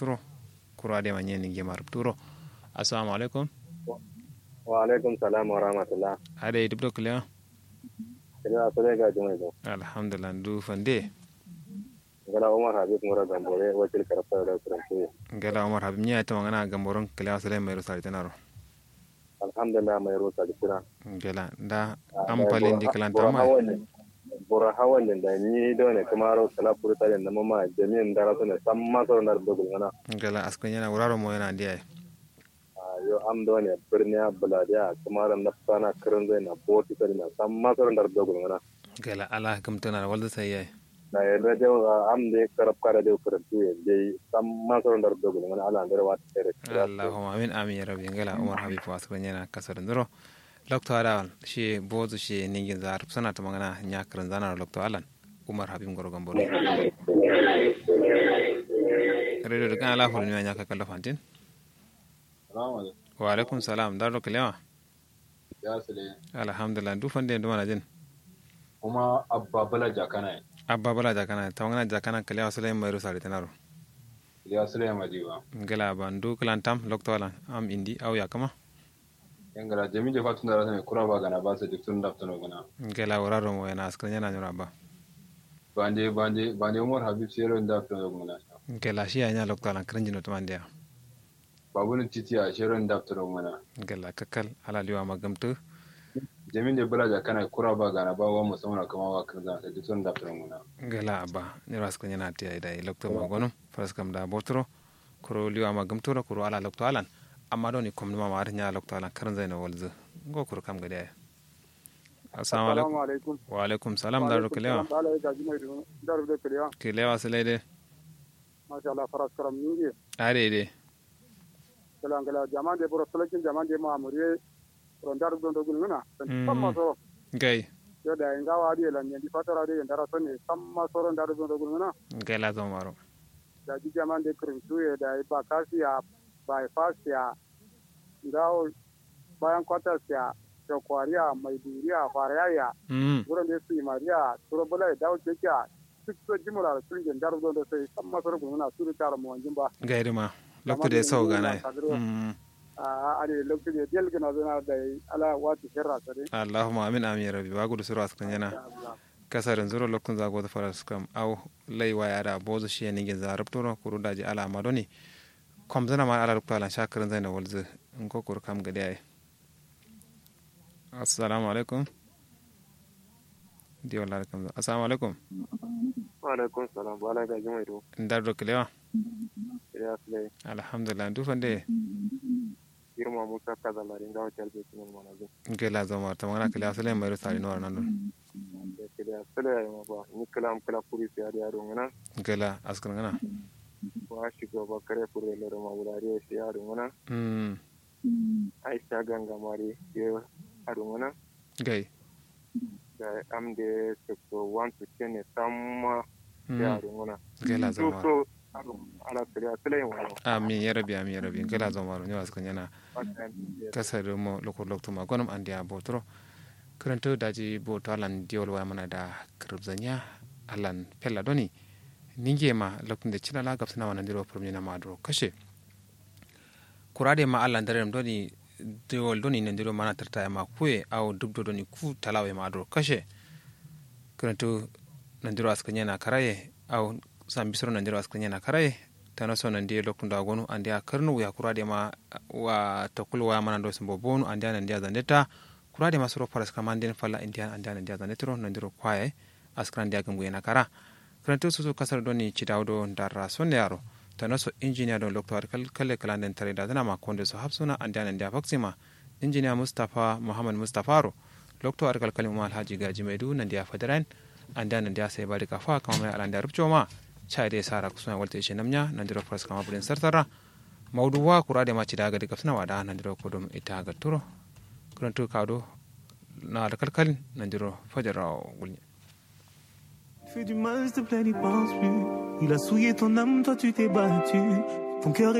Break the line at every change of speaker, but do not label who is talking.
turo kuro ade manye ninge mar turo assalamu alaikum
wa alaikum salam wa rahmatullah
ade dibdo kliya
ina so ga jumai do
alhamdulillah du fande
gala umar habib mura gambore wakil karfa da kuranci
ngela umar habib nya ta mangana gamboron kliya sale mai rusari tanaro
alhamdulillah mai rusa da kira
ngela da ampalin di kalanta ma
bora hawan da ni do ne kuma ro kala furta da nama ma jami'in da rasu ne san ma so na da gulgana
ngela askan yana wuraro mo yana ndiya
yo am do ne birniya buladiya kuma ran na sana kirin zai na boti ta na san ma so da da gulgana
ngela ala gamtana walda sai
na yadda da am da karab kara da kuranci dai san ma so da da gulgana ala da wata tare
allahumma amin amin ya rabbi ngela umar habib askan yana kasar ndoro lokto ala shi bozu shi ningin zar sana ta magana nya karan zana lokto alan umar habib ngoro gamboro redo de kan ala hol ni nya ka kala fantin wa alaikum salam dar lokle wa
ya sile
alhamdulillah du fande ndu mana jin
kuma abba bala jakana
abba bala jakana ta magana jakana kale wa sale mai rusari tanaro
ya sile majiwa
ngela ban du kalantam lokto alan am indi aw yakama
yangara jami je fatun da rasane kura ba gana ba su duk sun daftano gana
ngela wararo mo yana askran yana nyura ba
banje banje banje umar habib sero da daftano gana
ngela shi anya lokto alan kranjino to mandia
babu titi a sero da daftano gana
ngela kakal ala liwa magamtu
jami je bala jakana kura ba gana ba wa musamman kama wa kan zan duk sun daftano gana
ngela abba nyura askran yana tiya ida lokto magonum faras kam da botro kuro liwa magamtu ro kuro ala lokto alan amma don ni komnuma ma har nya lokto alan karan zaina walzu ngo kuro kam gade assalamu alaikum wa alaikum salam daru kelewa kelewa selede
masha Allah faras karam ningi
are de
kala ngala jaman de boro selekin jaman de ma amure ron dar don do guluna samma so
gai
yo da inga wa di lan ndi fatara de ndara so ne samma so ron dar don do guluna
gai la zo maro
da ji jaman de krim tuye da ba kasiya bypass ya ngawo bayan kwatas ya shakwariya mai duriya faraya wurin da su yi mariya turo bula ya dawo ke kya duk so jimura da sulgin dar zo da sai san masar gumuna su da tara mawanjin ba
gairi ma lokto da sau gana
a ne lokto da del gana zana da ala wata shirra sare
allahumma amin amin rabbi ba gudu sura askan yana kasarin zuro lokun zago da faras kam au laiwa ya da bozu shi ne gin zarab turo kuru daji ala madoni kom zana ma ala rukta lan shakarin zai na walzu in ko kur kam gadi ai assalamu alaikum di wala alaikum assalamu alaikum
wa alaikum salam wa alaikum jumai do
ndar do kilewa
ya sile
alhamdulillah du fande
girma musa kaza la ringa hotel be sunan manazo
ngela zama ta magana kilewa sale mai rusari no nan don
da kilewa sile ya ma ba ni kalam kala puri se ari aro ngana
ngela askar ngana
wa shigo ba kare puri le ma wulari se aro ngana
mm
aisha ganga mari ye aro ngana
gai
da am de so want to change samma ya aro ngana
ngela zama
so ala kariya sile wa
amin ya rabi amin ya rabi ngela zama ro nyawas kan yana kasar mo lokor lokto ma gonum andi a botro karanto daji boto alan diol wa mana da kribzanya alan pella doni ninge ma lokun de cina la gapsana wana ndiro premier na madro kashe kurade ma alan darem doni diol doni ne ndiro mana tarta ma kuye au dubdo doni ku talawe madro kashe karanto nandiro askanya na karaye au sambisoro nandiro askanya na karaye tano so nandi lokun da gonu andi a karnu ya kurade ma wa takul wa mana do sambo bonu andi an andi zandeta kurade ma soro paras kamanden falla indian andi an andi zandetro nandiro kwaye askran dia gangu yana kara karanto su su kasar doni cidawdo darra sonde yaro tano so injiniya don loktor kalle kalanden tare da dana ma konde so hapsuna andi an andi faksima injiniya mustapha muhammad mustapha ro loktor kalkali umar alhaji gaji maidu nandi a fadaran andi an andi sai bari kafa kama mai alanda rubco ma chade sara kusuna walta ishe namnya nandiro pras kama bulin sartara mawduwa kurade ma cidaga de kafna wada nandiro kodum ita ga turo kurantu kado na da kalkalin nandiro fajara gulnya
fait du mal, s'il te plaît, n'y pense plus. Il a souillé ton âme, toi tu t'es battu. Ton cœur est